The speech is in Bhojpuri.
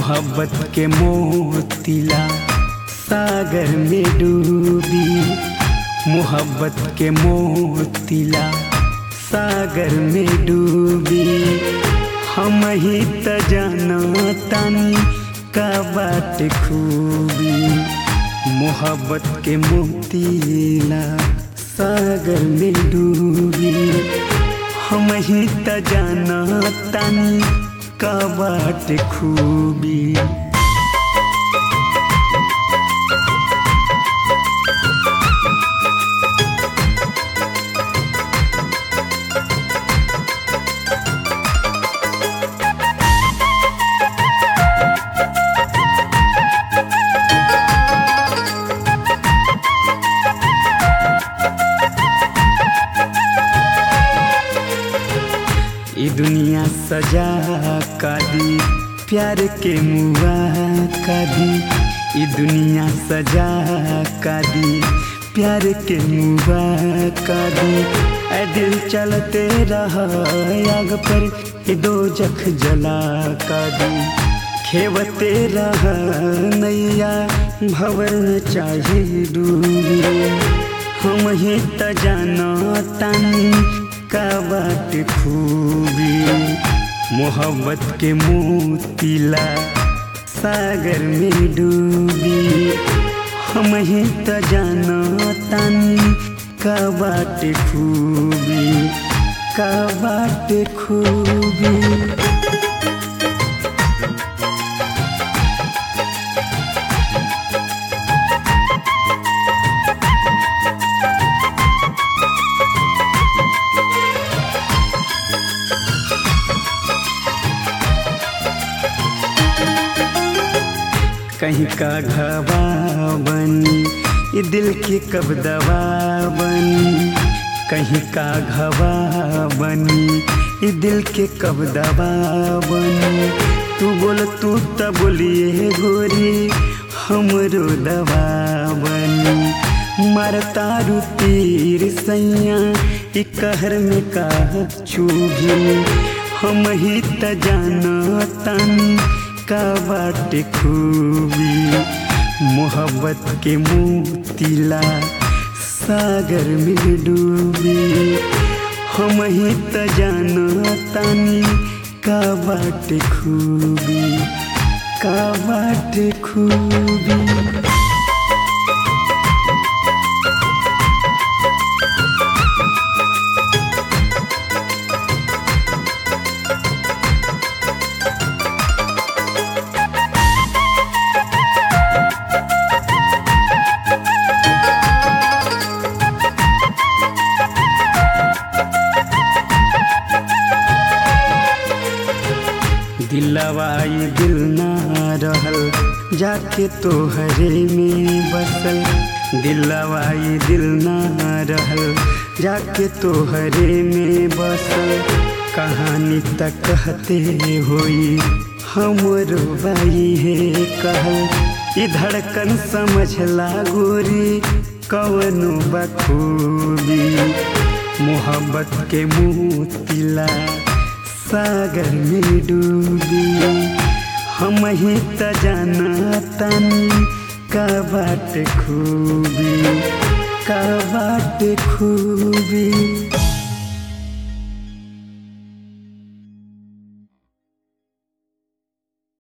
मोहब्बत के मोतिला सागर में डूबी मोहब्बत के मोतिला सागर में डूबी हम ही त जाना तानी का बाट खूबी मोहब्बत के मोतीला सागर में डूबी हम ही त जाना तानी का बाट खूबी ई दुनिया सजा का दी प्यार के मुआ का दी ई दुनिया सजा का दी प्यार के मुआ का दी ऐ दिल चलते रहा आग पर ये दो जख जला का दी खेवते रहा नैया भवर में चाहे डूबी हम ही त जाना तानी का बाट खूबी मोहब्बत के मोतीला सागर में डूबी हम ही त जाना तानी का बाट खूबी का बाट खूबी कहीं का घवा बनी ये दिल की कब दवा बनी कहीं का घवा बनी ये दिल के कब दवा बनी तू बोल तू त बोलिए गोरी हमरो दवा बनी मरता रू तीर सैया ई कहर में का चूभी हम ही त जाना तानी का बाट खूबी मोहब्बत के मोतीला सागर में डूबी हम ही त जाना तानी का बाट खूबी का बाट खूबी दिलवाई दिल ना रहल जाके तो हरे में बसल दिलवाई दिल ना रहल जाके तो हरे में बसल कहानी तक कहते होई हमरो बाई है कहल ई धड़कन समझला गोरी कवनो बखूबी मोहब्बत के मोतिला सागर में डूबी हम ही त जाना तानी का बाट खूबी का बाट खूबी